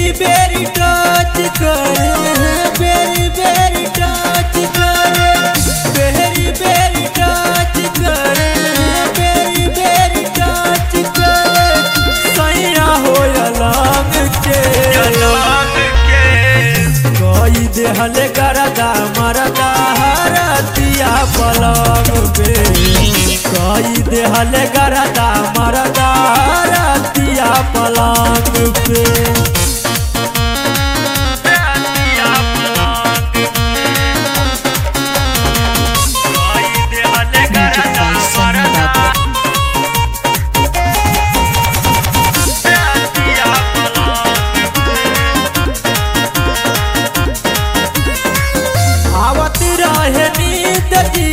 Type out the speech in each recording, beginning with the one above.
बेरी बेरी टच करे बेरी बेरी टच करे बेरी बेरी टच करे बेरी बेरी टच करे सैया हो अलग के कोई देहल करदा मरदा हरतिया पलंग पे कोई देहल करदा मरदा हरतिया पलंग पे Magic by Sunny Babu. आवत रहे नींद जी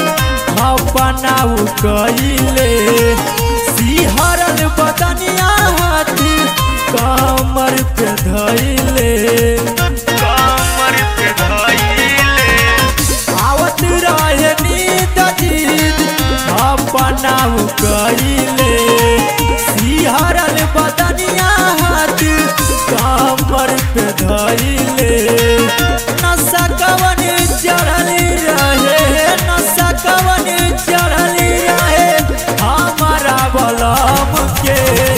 अपनाऊ कइले सिहरल बदनिया हाथी कमर पे धइले आवत रहे नींद जी अपनाऊ कइले सिहरल बदनिया हाथी कमर पे धइले नशा कवन चढ़ल रहे नशा कवन चढ़ल रहे हमारा बलम के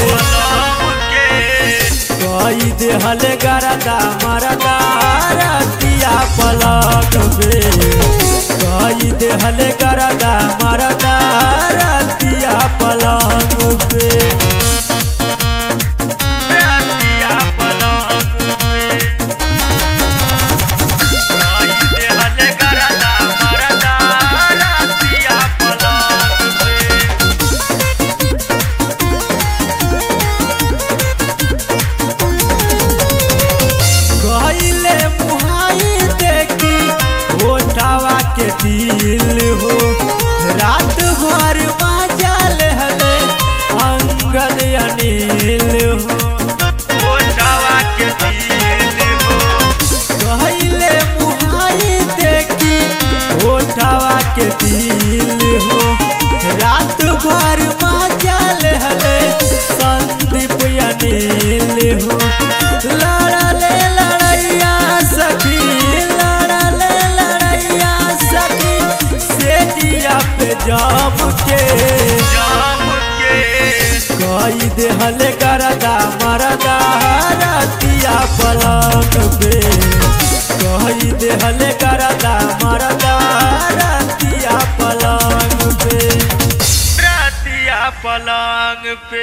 कई देहल गरदा मरदा रतिया पलक पे कई देहल गरदा मरदा रतिया पलक पे गईले मुहाई देखी ओठावा के दिल हो रात भर मजा हले अंगद अनिल हो गईले मुहाई देखी ओठावा के दिल हो रात भर मजा हले संदीप अनिल हो लड़ले लड़ैया सखी लड़ले लड़ैया सखी से दिया पे जम के कई देहल करदा मरदा रतिया पलक पे कई देहल करदा मरदा रतिया पलक पे पलंग पे